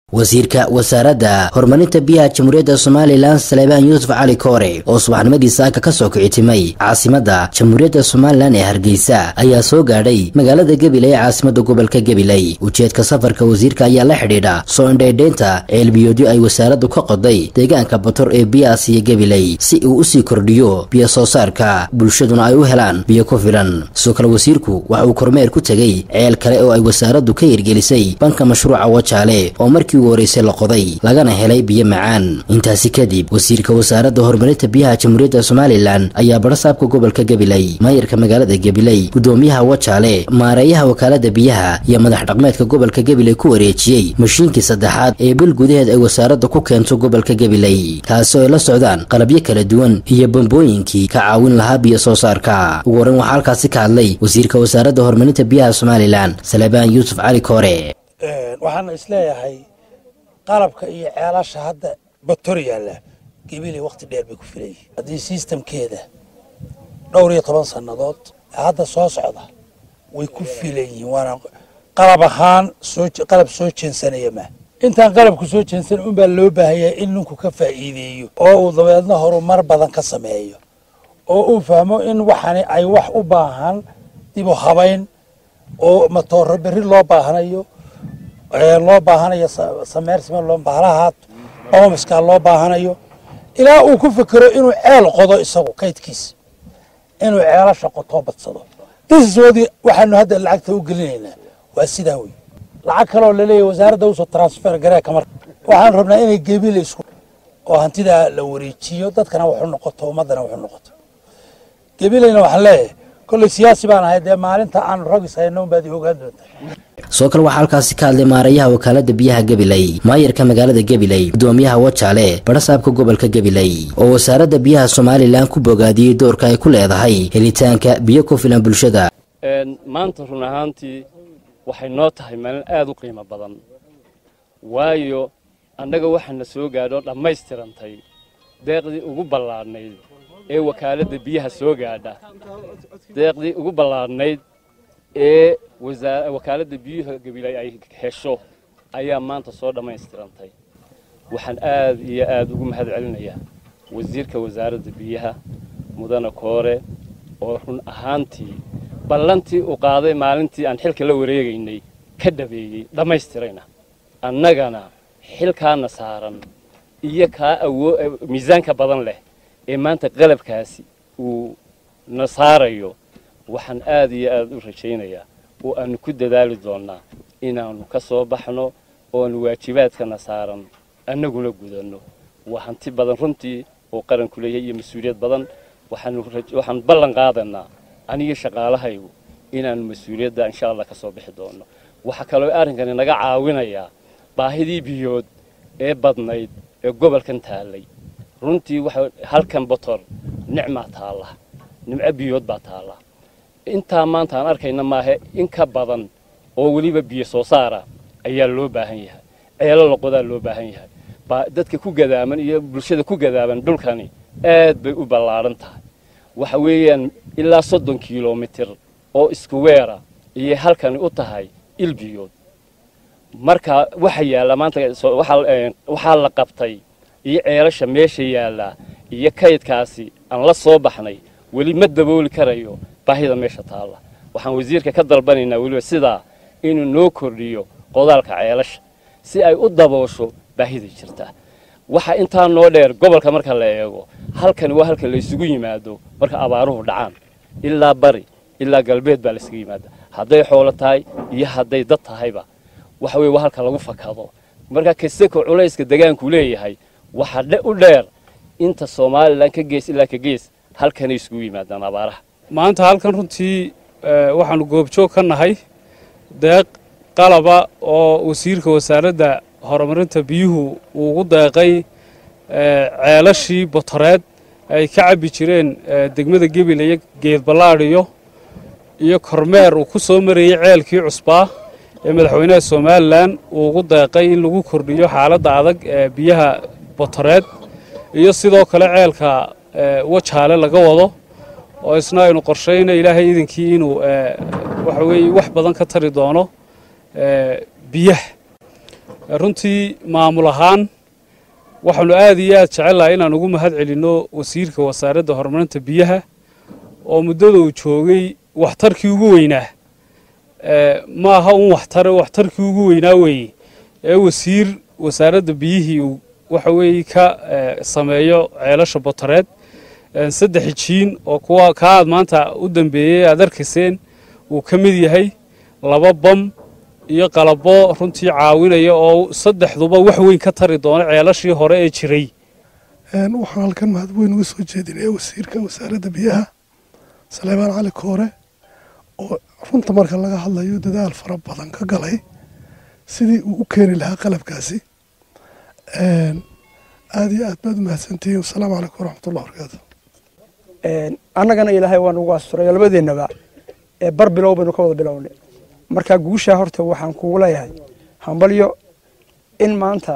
wasiirka wasaaradda horumarinta biyaha jamhuuriyadda somalilan saleebaan yuusuf cali koore oo subaxnimadii saaka ka soo kicitimay caasimadda jamhuuriyadda somalilan ee hargeysa ayaa soo gaadhay magaalada gabiley ee caasimadda gobolka gabiley ujeedka safarka wasiirka ayaa la xidhiidha soo indhaydhaynta ceelbiyoodyo ay wasaaraddu ka qoday deegaanka bator ee biyahaas iyo gabiley si uu usii kordhiyo biyo soo saarka bulshaduna ay u helaan biyo ku filan sidoo kale wasiirku waxa uu kormeer ku tegey ceel kale oo ay wasaaraddu ka hirgelisay banka mashruuca wajaale oo markii ugu horeysay la qoday lagana helay biyo macaan intaasi kadib wasiirka wasaaradda horumarinta biyaha jamhuuriyadda somalilan ayaa barasaabka gobolka gabiley maayarka magaalada gabiley gudoomiyaha wajaale maareeyaha wakaalada biyaha iyo madax dhaqmeedka gobolka gabiley ku wareejiyey mashiinkii saddexaad ee bil gudaheed ay wasaaradda ku keento gobolka gabiley kaasi oo ay la socdaan qalabyo kala duwan iyo bambooyinkii ka caawin lahaa biyo soo saarka ugu horreyn waxaa halkaasi ka hadlay wasiirka wasaaradda horumarinta biyaha somalilan saleebaan yuusuf cali koore waxaana isleeyahay qalabka iyo ceelasha hadda bator yaalla gabiley waqti dheer bay ku filayay haddii sistamkeeda dhowr iyo toban sannadood hadda soo socda way ku filan yihiin waana qalab ahaan soo qalab soo jeensanaya ma intaan qalabku soo jeensan unbaa loo baahanyaa in ninku ka faa'iideeyo oo uu dabeedna horumar badan ka sameeyo oo uu fahmo in waxani ay wax u baahan dib u habayn oo matooro berri loo baahanayo loo baahanayo sameersima loo bahlahaad oomiskaa loo baahanayo ilaa uu ku fekero inuu ceel qodo isagu kaydkiisa inuu ceelasha qotoo badsado disiswoodii waxaanu hadda lacagta u gelinaynaa waa sidaa wey lacag kaleoo laleeyahy wasaaradda usoo transfer gareeka marka waxaan rabnaa inay gebile isku oo hantidaa la wareejiyo dadkana waxu noqoto ummaddana waxu noqoto gebileyna waxaan leeyahay kolley siyaasi baan ahay dee maalinta aanu ragis hayno unbaad i ogaan doontaa sidoo kale waxaa halkaasi ka hadlay maareeyaha wakaalada biyaha gabiley maayarka magaalada gabiley gudoomiyaha wajaale barasaabka gobolka gabiley oo wasaaradda biyaha somalilan ku bogaadiyey doorka ay ku leedahay helitaanka biyo ku filan bulshada maanta run ahaantii waxay noo tahay maalin aada u qiimo badan waayo annaga waxaana soo gaadho dhammaystirantay deeqdii ugu ballaadhnayd ee wakaaladda biyaha soo gaadha deeqdii ugu ballaadhnayd ee wakaaladda biyuha gabiley ay hesho ayaa maanta soo dhammaystirantay waxaan aad iyo aad ugu mahad celinayaa wasiirka wasaaradda biyaha mudane koore oo run ahaantii ballantii uu qaaday maalintii aan xilka la wareegaynay ka dhabeeyey dhammaystirayna annagana xilkaana saaran iyo kaa awoo miisaanka badan leh ee maanta qalabkaasi uu na saarayo waxaan aad iyo aad u rajaynayaa oo aanu ku dadaali doonnaa inaannu ka soo baxno ooanu waajibaadkana saaran annaguna gudanno waa hanti badan runtii oo qaranku leeyahay iyo mas-uuliyad badan waxaan ballan qaadanaa aniga shaqaalahaygu inaannu mas-uuliyadda insha allah ka soo bixi doonno waxaa kaloo arrinkani naga caawinayaa baahidii biyood ee badnayd ee gobolkan taallay runtii waxa halkan botor nicmaa taalla nimco biyood baa taalla intaa maanta aan arkayna maahe in ka badan oo weliba biyo soo saara ayaa loo baahan yahay ceelo loqodaa loo baahan yahay dadka ku gadaaman iyo bulshada ku gadaaban dhulkani aad bay u ballaadhan tahay waxa weeyaan ilaa soddon kilomitir oo isku weera ayay halkani u tahay il biyood marka waxa yaalla maanta waxaa la qabtay iyo ceelasha meesha yaallaa iyo kaydkaasi aan la soo baxnay weli ma dabooli karayo baahida meesha taalla waxaan wasiirka ka dalbanaynaa weliba sidaa inuu noo kordhiyo qodaalka ceelasha si ay u daboosho baahida jirta waxa intaa noo dheer gobolka marka la eego halkani waa halka la isugu yimaado marka abaaruhu dhacaan ilaa bari ilaa galbeed baa la isugu yimaada hadday xoolo tahay iyo hadday dad tahayba waxa weye waa halka lagu fakado marka kaseko culayska degaanku leeyahay waxaa u dheer inta somalilan ka gees ilaa ka gees halkanay isugu yimaadaan abaaraha maanta halkan runtii waxaanu goobjoog ka nahay deeq qalaba oo wasiirka wasaaradda horumarinta biyuhu uu ugu deeqay ceelashii botoreed ay ka cabbi jireen degmada gebileye geed ballaadhiyo iyo kormeer uu ku soo marayey ceelkii cusbaa ee madaxweynaha somalilan uu ugu deeqay in lagu kordhiyo xaaladda adag ee biyaha botoreed iyo sidoo kale ceelka wajaale laga wado oo isna aynu qorshayna ilaahay idinkii inuu waxa weeye wax badan ka tari doono biyaha runtii maamul ahaan waxaanu aad iyo aad jecellahay inaan ugu mahad celinno wasiirka wasaaradda horumarinta biyaha oo muddada uu joogay waxtarkii ugu weynaa ma aha un waxtare waxtarkii ugu weynaa weeye ee wasiir wasaaradda biyihii uu waxa weeye ka sameeyo ceelasha botareed saddex jiin oo kuwa kaa aad maanta u dambeeyey aad arkayseen uu ka mid yahay laba bam iyo qalabo runtii caawinaya oo saddexduba wax weyn ka tari doona ceelashii hore ee jiray waxaan halkan mahad weyn uga soo jeedinaya wasiirka wasaaradda biyaha saleebaan cali koore oo runta marka laga hadlayo dadaal fara badan ka galay sidii uu u keeni lahaa qalabkaasi aada iyo aad baad u mahadsantihiin wasalaamu calaykum waraxmatullah barakaatu annagana ilaahay waan ugu asturay labadeennaba bar bilow baynu ka wada bilownay marka guushaa horta waxaan kugu leeyahay hambalyo in maanta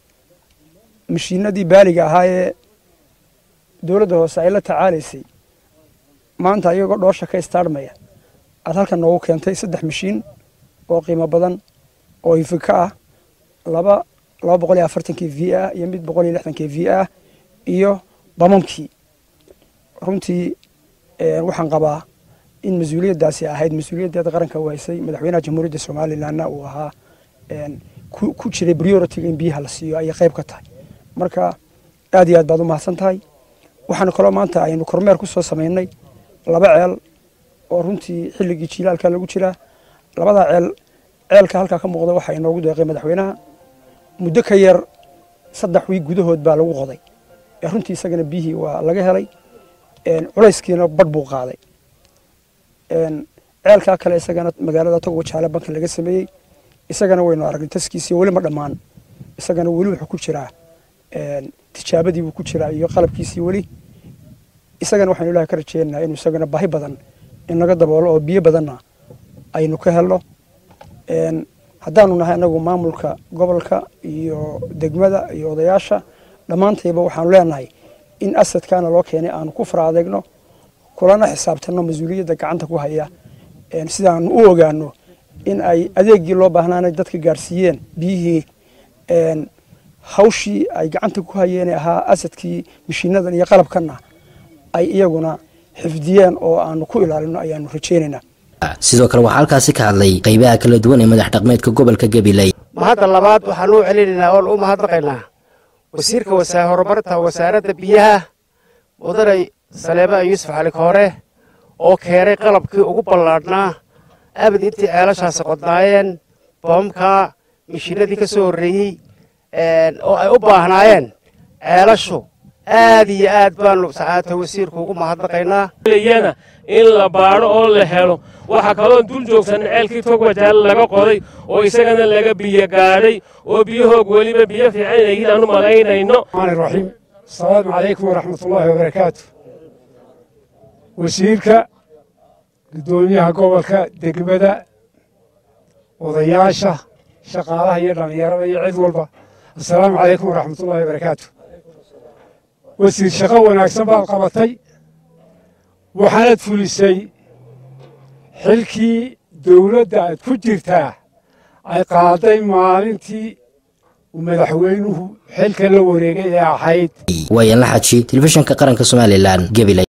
mashiinadii baaliga ahaa ee dowladda hoose ay la tacaalaysay maanta iyagoo dhoosha ka istaarmaya aad halkan noogu keentay saddex mashiin oo qiimo badan oo ifika ah laba laba boqol iyo afartankii v ah iyo mid boqol iyo lixdankii v ah iyo bamamkii runtii waxaan qabaa in mas-uuliyaddaasi ahayd mas-uuliyaddeeda qaranka u haysay madaxweynaha jamhuuriyadda somalilanna uu ahaa ku jiray prioritiga in biyaha la siiyo ayay qayb ka tahay marka aad iyo aad baad u mahadsan tahay waxaanu kaloo maanta aynu kormeer ku soo samaynay laba ceel oo runtii xilligii jiilaalka lagu jiraa labadaa ceel ceelka halkaa ka muuqda waxaa inoogu deeqay madaxweynaha muddo ka yar saddex wiig gudahood baa lagu qoday runtii isagana biyihii waa laga helay culayskiina badh buu qaaday ceelkaa kale isagana magaalada togo jaale banka laga sameeyey isagana waynu aragnay taskiisii weli ma dhammaan isagana weli wuxuu ku jiraa tijaabadii buu ku jiraa iyo qalabkiisii weli isagana waxaynu ilahay ka rajeynaynaa inuu isagana baahi badan inaga daboolo oo biyo badanna aynu ka helno haddaanu nahay anagu maamulka gobolka iyo degmada iyo odayaasha dhammaantayba waxaanu leenahay in asadkaana loo keenay aanu ku fara adeegno kulana xisaabtanno mas-uuliyadda gacanta ku haya sidaanu u ogaano in ay adeegii loo baahnaana dadka gaarsiiyeen biyihii hawshii ay gacanta ku hayeen ahaa asadkii mashiinadan iyo qalabkanna ay iyaguna xifdiyeen oo aanu ku ilaalino ayaanu rajeynaynaa sidoo kale waxaa halkaasi ka hadlay qaybaha kala duwan ee madax dhaqmeedka gobolka gabiley mahadda labaad waxaan u celinaynaa oon u mahadnaqaynaa wasiirka horumarinta wasaaradda biyaha mudanay saleebaan yuusuf cali koore oo keenay qalabkii ugu ballaadhnaa abad intii ceelashaasi qodnaayeen boomka mishiinadii ka soo horreeyey oo ay u baahnaayeen ceelashu aad iyo aad baanu sacaata wasiirku ugu mahadnaqaynaa yana in la baadho oo la helo waxaa kaloon dul joogsan ceelkii togwajaal laga qoday oo isagana laga biyo gaadhay oo biyahoog weliba biyo fiican yihiin aanu malaynayno raxiim asalaamu calaykum waraxmatullaahi wabarakaatu wasiirka guddoomiyaha gobolka degmada odayaasha shaqaalaha iyo dhallinyarada iyo cid walba assalaamu calaykum waraxmatullaahi wabarakaatu wasiir shaqo wanaagsan baad qabatay waxaanad fulisay xilkii dowladda aad ku jirtaa ay qaaday maalintii uu madaxweynuhu xilka la wareegay ee ahayd waayan la xaji telefishinka qaranka somalilan gabiley